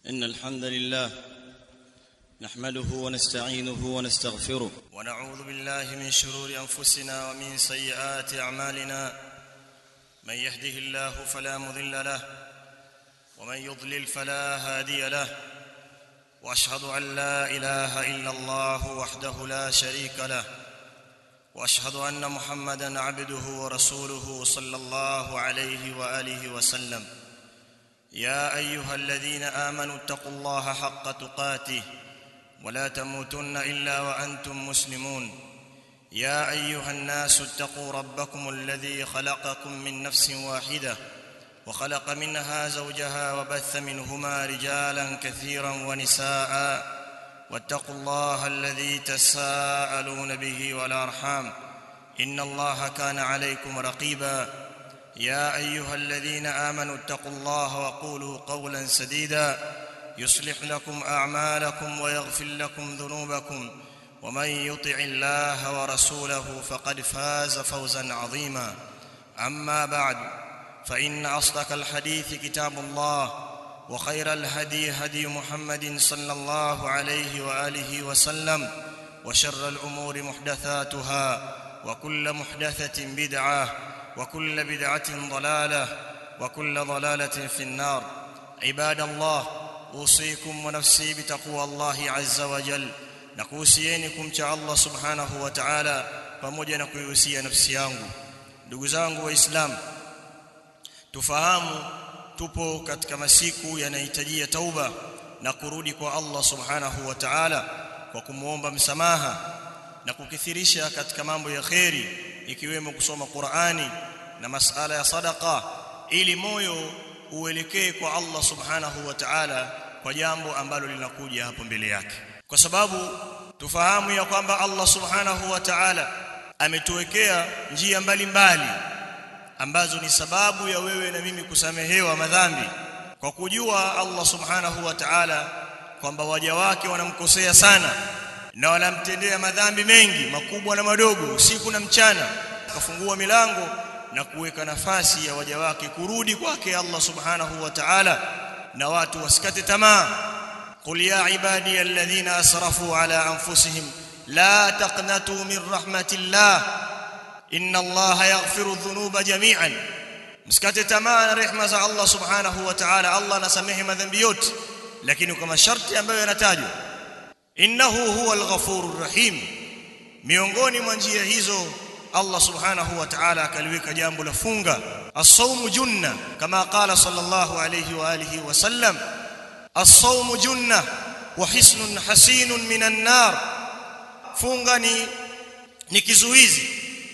ان الحمد لله نحمده ونستعينه ونستغفره ونعوذ بالله من شرور انفسنا ومن سيئات اعمالنا من يهده الله فلا مضل له ومن يضلل فلا هادي له واشهد ان لا اله الا الله وحده لا شريك له واشهد ان محمدا عبده ورسوله صلى الله عليه واله وسلم يا ايها الذين امنوا اتقوا الله حق تقاته ولا تموتن الا وانتم مسلمون يا ايها الناس اتقوا ربكم الذي خلقكم من نفس واحده وخلق منها زوجها وبث منهما رجالا كثيرا ونساء واتقوا الله الذي تساءلون به والارحام ان الله كان عليكم رقيبا يا ايها الذين امنوا اتقوا الله وقولوا قولا سديدا يصلح لكم اعمالكم ويغفر لكم ذنوبكم ومن يطع الله ورسوله فقد فاز فوزا عظيما اما بعد فان اصدق الحديث كتاب الله وخير الهدي هدي محمد صلى الله عليه واله وسلم وشر الامور محدثاتها وكل محدثه بدعه وكل بدعه ضلاله وكل ضلاله في النار عباد الله اوصيكم ونفسي بتقوى الله عز وجل nakuhusieni kumcha Allah subhanahu wa ta'ala pamoja na kuihusia nafsi yangu ndugu zangu waislamu tufahamu tupo katika masiku yanahitajia tauba na kurudi kwa Allah subhanahu wa ta'ala kwa kumuomba msamaha na kukithirisha katika mambo ya kheri ikiwemo kusoma Qur'ani na masala ya sadaqa ili moyo uelekee kwa Allah subhanahu wa ta'ala kwa jambo ambalo linakuja hapo mbele yake kwa sababu tufahamu ya kwamba Allah subhanahu wa ta'ala ametuwekea njia mbalimbali mbali, ambazo ni sababu ya wewe na mimi kusamehewa madhambi kwa kujua Allah subhanahu wa ta'ala kwamba waja wake wanamkosea sana na wanamtendea madhambi mengi makubwa na madogo usiku na mchana akafungua milango na kuweka nafasi ya waja wake kurudi kwake Allah subhanahu wa ta'ala na watu wasikate tamaa qul ya ibadi alladhina asrafu ala anfusihim la taqnatu min rahmatillah inna allaha yaghfiru dhunuba jami'an msikate tamaa na rehema za Allah subhanahu wa ta'ala Allah anasamehe madhambi yote lakini kwa masharti ambayo yanatajwa innahu huwal ghafurur rahim miongoni mwa njia hizo Allah subhanahu wa ta'ala akaliweka jambo la funga as-sawmu junna kama qala sallallahu alayhi wa alihi wa sallam as-sawmu junna wa hisnun hasinun minan nar funga ni ni kizuizi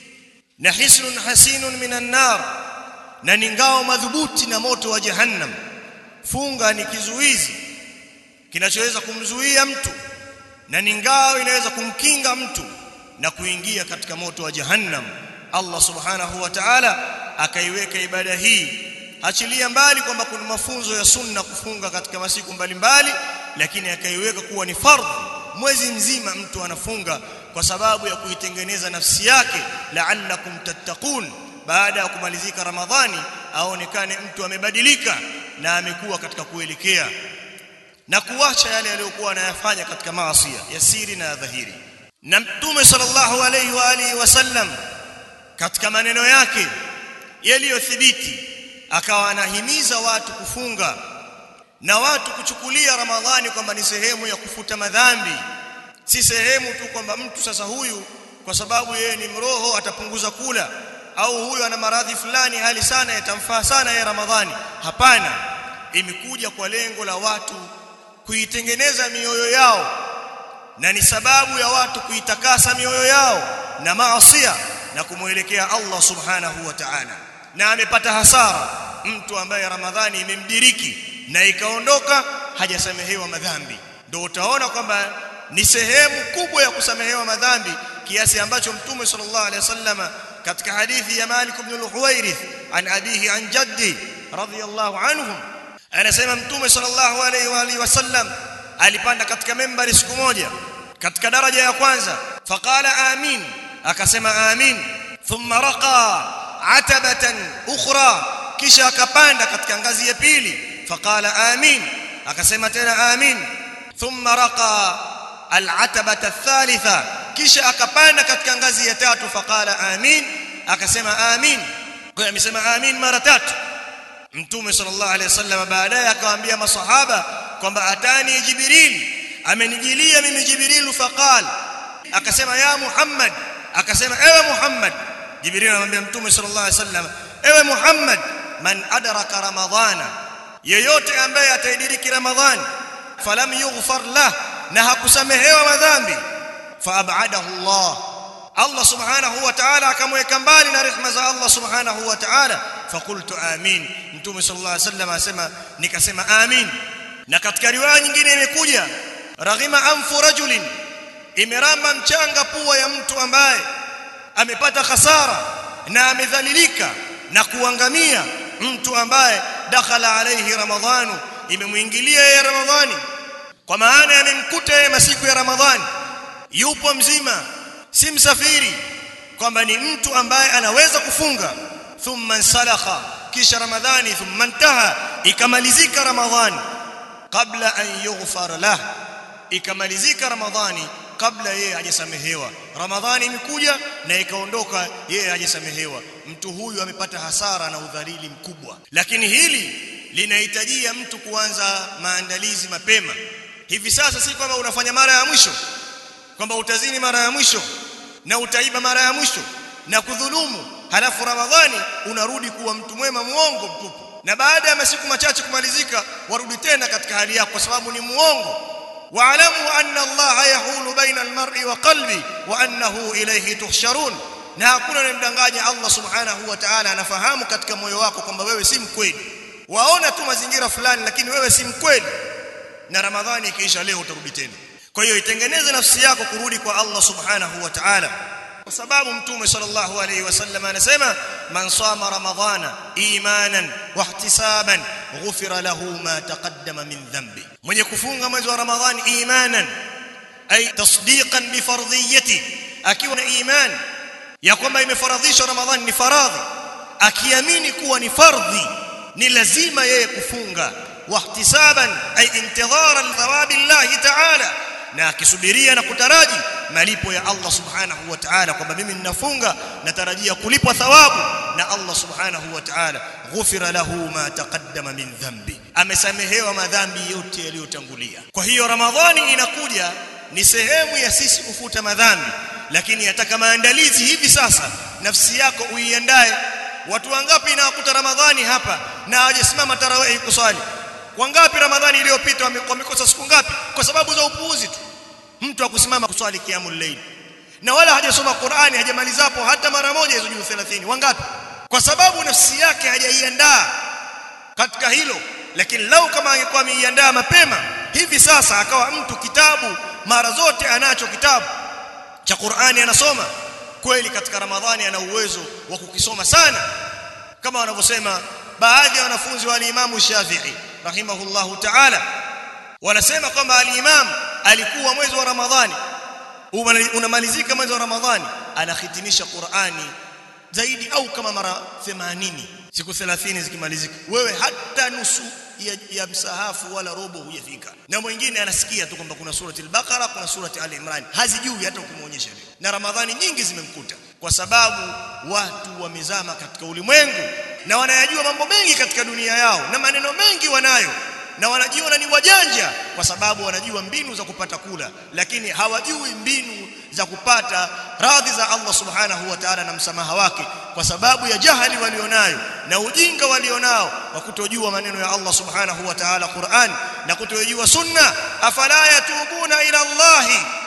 na hisnun hasinun minan nar na ni ngao madhubuti na moto wa jahannam funga ni kizuizi kinachoweza kumzuia mtu na ni ngao inaweza kumkinga mtu na kuingia katika moto wa jahannam Allah subhanahu wa ta'ala akaiweka ibada hii achilia mbali kwamba kuna mafunzo ya sunna kufunga katika masiku mbalimbali lakini akaiweka kuwa ni fardhu mwezi mzima mtu anafunga kwa sababu ya kuitengeneza nafsi yake la'allakum tattaqun baada ya kumalizika ramadhani aonekane mtu amebadilika na amekuwa katika kuelekea na kuacha yale aliyokuwa anayafanya katika maasi ya siri na dhahiri na mtume sallallahu alayhi wa alihi wasallam katika maneno yake yaliyothibiti akawa anahimiza watu kufunga na watu kuchukulia ramadhani kwamba ni sehemu ya kufuta madhambi si sehemu tu kwamba mtu sasa huyu kwa sababu yeye ni mroho atapunguza kula au huyu ana maradhi fulani hali sana yatamfaa sana ya ramadhani hapana imekuja kwa lengo la watu kuitengeneza mioyo yao na ni sababu ya watu kuitakasa mioyo yao na maasiya na kumwelekea Allah subhanahu wa ta'ala na amepata hasara mtu ambaye ramadhani imemdiriki na ikaondoka hajasamehewa madhambi ndio utaona kwamba ni sehemu kubwa ya kusamehewa madhambi kiasi ambacho mtume sallallahu alaihi wasallama katika hadithi ya Malik ibn al-Huwairith an abihi an jaddi radiyallahu anhum anasema mtume sallallahu alaihi wa alihi wasallam alipanda katika membari siku moja katika daraja ya kwanza faqala amin akasema amin thumma raqa atabatan ukhra kisha akapanda katika ngazi ya pili faqala amin akasema tena amin thumma raqa al-atabata ath-thalitha kisha akapanda katika ngazi ya tatu faqala amin akasema amin kwa hiyo amesema amin mara tatu mtume sallallahu alaihi wasallam baadaye akawaambia masahaba kwamba atani jibril amenijilia mimi jibril faqal akasema ya muhammad akasema ewe muhammad jibril anamwambia mtume sallallahu alaihi wasallam ewe muhammad man adraka ramadhana yeyote ambaye ataidiriki ramadhani falam yughfar lah na hakusamehewa madhambi faabadahu Allah Allah subhanahu wa ta'ala akamweka mbali na rehema za Allah subhanahu wa ta'ala faqultu amin mtume sallallahu alaihi wasallam asema nikasema amin na katika riwaya nyingine imekuja raghima anfu rajulin imeramba mchanga pua ya mtu ambaye amepata hasara na amedhalilika na kuangamia mtu ambaye dakhala alayhi ramadhanu imemuingilia yeye ramadhani kwa maana yamemkuta yeye masiku ya ramadhani yupo mzima si msafiri kwamba ni mtu ambaye anaweza kufunga thumma salakha kisha ramadhani thumma intaha ikamalizika ramadhani kabla an yughfar lah ikamalizika ramadhani kabla yeye hajasamehewa ramadhani imekuja na ikaondoka yeye hajasamehewa mtu huyu amepata hasara na udhalili mkubwa lakini hili linahitajia mtu kuanza maandalizi mapema hivi sasa si kwamba unafanya mara ya mwisho kwamba utazini mara ya mwisho na utaiba mara ya mwisho na kudhulumu halafu ramadhani unarudi kuwa mtu mwema muongo mtupu na baada ya masiku machache kumalizika warudi tena katika hali yako kwa sababu ni muongo waalamu anna allaha yahulu baina almar'i wa qalbi wa annahu ilayhi tuhsharun na hakuna anayemdanganya Allah subhanahu wa ta'ala anafahamu katika moyo wako kwamba wewe si mkweli waona tu mazingira fulani lakini wewe si mkweli na ramadhani ikiisha leo utarudi tena kwa hiyo itengeneze nafsi yako kurudi kwa Allah subhanahu wa ta'ala kwa sababu mtume sallallahu alayhi wasallam anasema man sama ramadhana imanan wa ihtisaban ghufira lahu ma taqaddama min dhanbi mwenye kufunga mwezi wa ramadhani imanan ay tasdiqan bi fardhiyati akiwa na iman ya kwamba imefaradhishwa ramadhani ni faradhi akiamini kuwa ni fardhi ni lazima yeye kufunga wahtisaban ay intidharan thawabi Allah ta'ala na akisubiria na kutaraji malipo ya Allah subhanahu wa ta'ala kwamba mimi ninafunga natarajia kulipwa thawabu na Allah subhanahu wa ta'ala ghufira lahu ma taqaddama min dhanbi amesamehewa madhambi yote yaliyotangulia kwa hiyo ramadhani inakuja ni sehemu ya sisi kufuta madhambi lakini yataka maandalizi hivi sasa nafsi yako uiandae watu wangapi inawakuta ramadhani hapa na hawajasimama tarawih kuswali wangapi ramadhani iliyopita wamekosa siku ngapi kwa sababu za upuuzi tu mtu akusimama kuswali kiamul layl na wala hajasoma Qur'ani hajamalizapo hata mara moja hizo juu 30 wangapi kwa sababu nafsi yake hajaiandaa katika hilo lakini lau kama angekuwa ameiandaa mapema hivi sasa akawa mtu kitabu mara zote anacho kitabu cha Qur'ani anasoma kweli katika Ramadhani ana uwezo wa kukisoma sana kama wanavyosema baadhi ya wanafunzi wa al-Imam Shafi'i rahimahullahu ta'ala wanasema kwamba al-Imam alikuwa mwezi wa Ramadhani unamalizika mwezi wa Ramadhani anahitimisha Qur'ani zaidi au kama mara 80 siku 30 zikimalizika wewe hata nusu ya, ya msahafu wala robo hujafika na mwingine anasikia tu kwamba kuna surati al-Baqara kuna surati al-Imran hazijui hata ukimuonyesha leo na Ramadhani nyingi zimemkuta kwa sababu watu wamezama katika ulimwengu na wanayajua mambo mengi katika dunia yao na maneno mengi wanayo na wanajiona ni wajanja kwa sababu wanajua mbinu za kupata kula lakini hawajui mbinu za kupata radhi za Allah subhanahu wa ta'ala na msamaha wake kwa sababu ya jahali walionayo na ujinga walionao wa kutojua maneno ya Allah subhanahu wa ta'ala Qur'an na kutojua sunna afala yatubuna ila Allah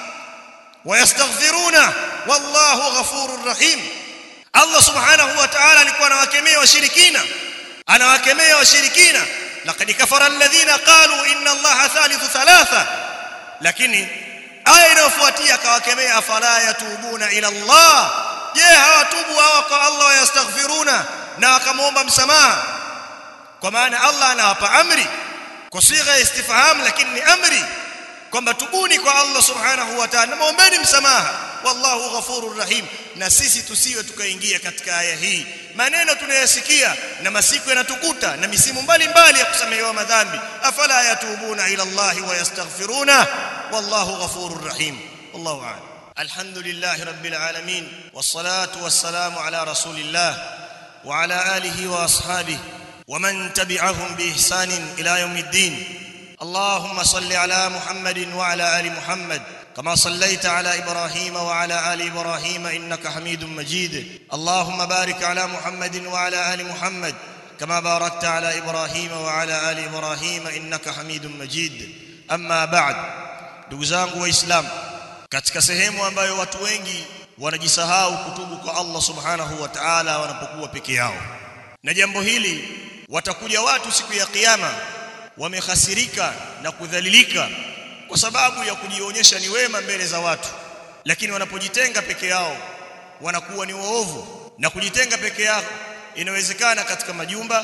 wayastaghfiruna wallahu ghafurur rahim Allah subhanahu wa ta'ala alikuwa anawakemea washirikina anawakemea washirikina laqad kafara alladhina qalu inna allaha thalithu thalatha lakini aya inayofuatia akawakemea afala yatubuna ila Allah je hawatubu hawa kwa Allah yastaghfiruna na wakamwomba msamaha kwa maana Allah anawapa amri kwa sigha ya istifham lakini ni amri kwamba tubuni kwa Allah subhanahu wa ta'ala muombeni msamaha wallahu ghafurur rahim na sisi tusiwe tukaingia katika aya hii maneno tunayasikia na masiku yanatukuta na misimu mbalimbali ya kusamehewa madhambi afala yatubuna ila Allah wa yastaghfiruna wallahu ghafurur rahim wallahu a'lam alhamdulillahi rabbil alamin wassalatu wassalamu ala rasulillah wa ala alihi wa ashabihi ومن تبعهم باحسان الى يوم الدين اللهم صل على محمد وعلى ال محمد كما صليت على ابراهيم وعلى ال ابراهيم انك حميد مجيد اللهم بارك على محمد وعلى ال محمد كما باركت على ابراهيم وعلى ال ابراهيم انك حميد مجيد اما بعد ndugu zangu waislamu katika sehemu ambayo watu wengi wanajisahau kutubu kwa Allah subhanahu wa ta'ala wanapokuwa peke yao na jambo hili watakuja watu siku ya kiyama wamehasirika na kudhalilika kwa sababu ya kujionyesha ni wema mbele za watu lakini wanapojitenga peke yao wanakuwa ni waovu na kujitenga peke yao inawezekana katika majumba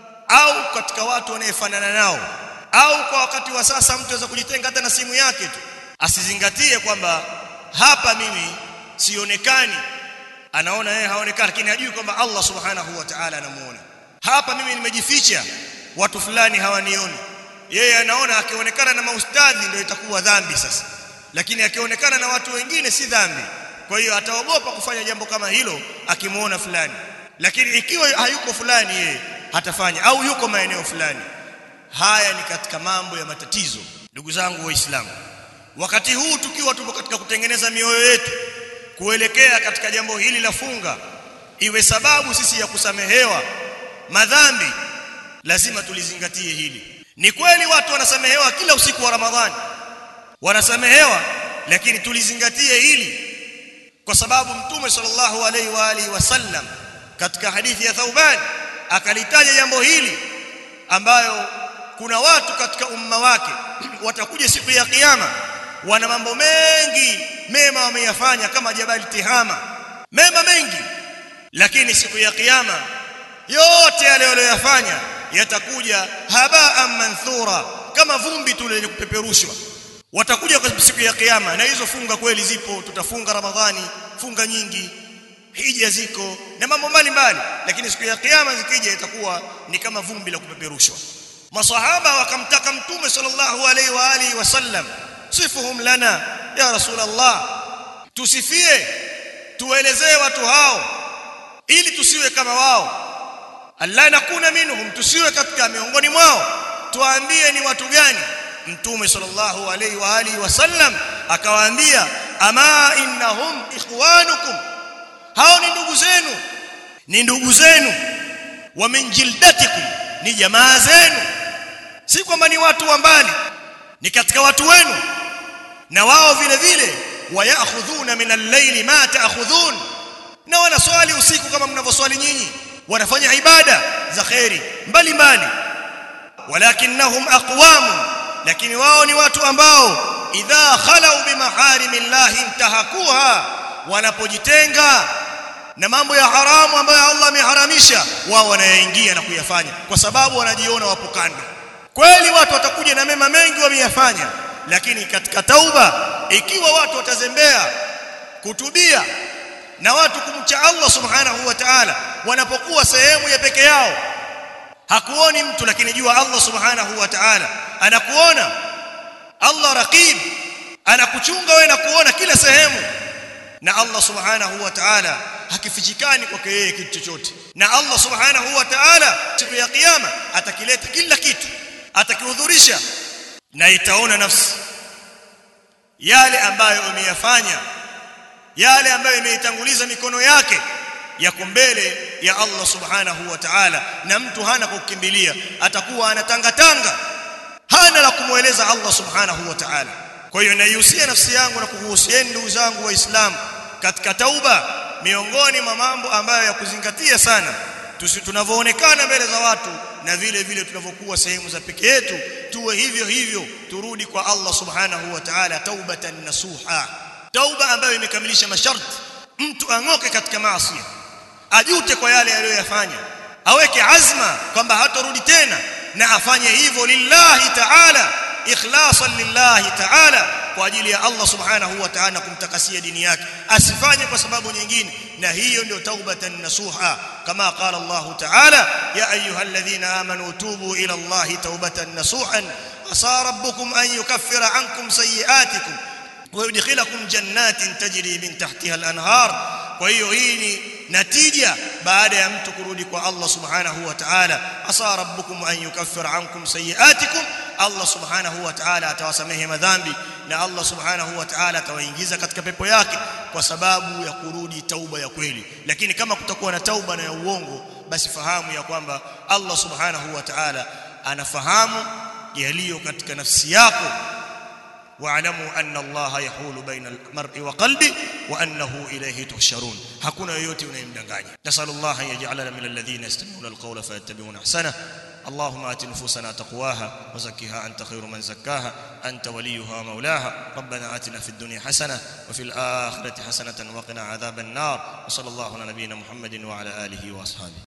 au katika watu wanayefanana nao au kwa wakati wa sasa mtu anaweza kujitenga hata na simu yake tu asizingatie kwamba hapa mimi sionekani anaona yeye haonekani lakini hajui kwamba Allah subhanahu wa ta'ala anamuona hapa mimi nimejificha watu fulani hawanioni yeye anaona akionekana na maustadhi ndio itakuwa dhambi sasa lakini akionekana na watu wengine si dhambi kwa hiyo ataogopa kufanya jambo kama hilo akimuona fulani lakini ikiwa hayuko fulani yeye hatafanya au yuko maeneo fulani haya ni katika mambo ya matatizo ndugu zangu waislamu wakati huu tukiwa tupo katika kutengeneza mioyo yetu kuelekea katika jambo hili la funga iwe sababu sisi ya kusamehewa madhambi lazima tulizingatie hili ni kweli watu wanasamehewa kila usiku wa ramadhani wanasamehewa lakini tulizingatie hili kwa sababu mtume sallallahu alaihi wa alihi wasallam katika hadithi ya Thauban akalitaja jambo hili ambayo kuna watu katika umma wake watakuja siku ya kiyama wana mambo mengi mema wameyafanya kama jabali tihama mema mengi lakini siku ya kiyama yote yale waliyofanya yatakuja habaan manthura kama vumbi tu lenye kupeperushwa watakuja kwa siku ya kiyama na hizo funga kweli zipo tutafunga ramadhani funga nyingi hija ziko na mambo mbalimbali lakini siku ya kiyama zikija itakuwa ni kama vumbi la kupeperushwa masahaba wakamtaka mtume sallallahu alaihi wa alihi wasallam sifuhum lana ya rasulullah tusifie tuelezee watu hao ili tusiwe kama wao alla nakuna minhum tusiwe katika miongoni mwao tuambie ni watu gani mtume sallallahu alaihi wa alihi wasallam akawaambia ama innahum ikhwanukum hao ni ndugu zenu ni ndugu zenu wa min jildatikum ni jamaa zenu si kwamba ni watu wa mbali ni katika watu wenu na wao vile vile wayakhudhuna min al-layli ma ta'khudhun na wanaswali usiku kama mnavyoswali nyinyi wanafanya ibada za khairi mbalimbali walakinnahum aqwam lakini wao ni watu ambao idha khalau bimaharimillahi intahakuha wanapojitenga na mambo ya haramu ambayo Allah ameharamisha wao wanayaingia na kuyafanya kwa sababu wanajiona wapo kando kweli watu watakuja na mema mengi wameyafanya lakini katika tauba ikiwa watu watazembea kutubia na watu kumcha Allah subhanahu wa ta'ala wanapokuwa sehemu ya peke yao hakuoni mtu lakini jua Allah subhanahu wa ta'ala anakuona Allah raqib anakuchunga wewe na kuona kila sehemu na Allah subhanahu wa ta'ala hakifichikani kwake yeye kitu chochote na Allah subhanahu wa ta'ala siku ya kiyama atakileta kila kitu atakihudhurisha na itaona nafsi yale ambayo umeyafanya yale ambayo imeitanguliza mikono yake yako mbele ya Allah subhanahu wa ta'ala na mtu hana kukimbilia atakuwa anatangatanga hana la kumweleza Allah subhanahu wa ta'ala kwa hiyo naihusia nafsi yangu na kuhusieni ndugu zangu waislamu katika tauba miongoni mwa mambo ambayo ya kuzingatia sana tusi tunavyoonekana mbele za watu na vile vile tunavyokuwa sehemu za peke yetu tuwe hivyo hivyo turudi kwa Allah subhanahu wa ta'ala taubatan nasuha tauba ambayo imekamilisha masharti mtu ang'oke katika maasi ajute kwa yale aliyoyafanya aweke azma kwamba hatarudi tena na afanye hivyo lillahi ta'ala ikhlasan lillahi ta'ala kwa ajili ya Allah subhanahu wa ta'ala kumtakasia dini yake asifanye kwa sababu nyingine na hiyo ndio taubatan nasuha kama qala Allah ta'ala ya ayyuhalladhina amanu tubu ila Allah taubatan nasuhan asa rabbukum an yukaffira ankum sayiatikum wa yudkhilakum jannatin tajri min tahtiha al-anhar kwa hiyo hii ni natija baada ya mtu kurudi kwa Allah subhanahu wa ta'ala asa rabbukum an yukaffira ankum sayiatikum Allah subhanahu wa ta'ala atawasamehe madhambi na Allah subhanahu wa ta'ala atawaingiza katika pepo yake kwa sababu ya kurudi tauba ya kweli lakini kama kutakuwa na tauba na ya uongo basi fahamu ya kwamba Allah subhanahu wa ta'ala anafahamu yaliyo katika nafsi yako واعلموا ان الله يحول بين المرء وقلبه وانه اليه تحشرون hakuna yoyote unayemdanganya nasallallahu yaj'alana min alladhina yastami'una alqawla fayattabi'una ahsana اللهم آت نفوسنا تقواها وزكها أنت خير من زكاها أنت وليها ومولاها ربنا آتنا في الدنيا حسنة وفي الآخرة حسنة وقنا عذاب النار وصلى الله على نبينا محمد وعلى آله وأصحابه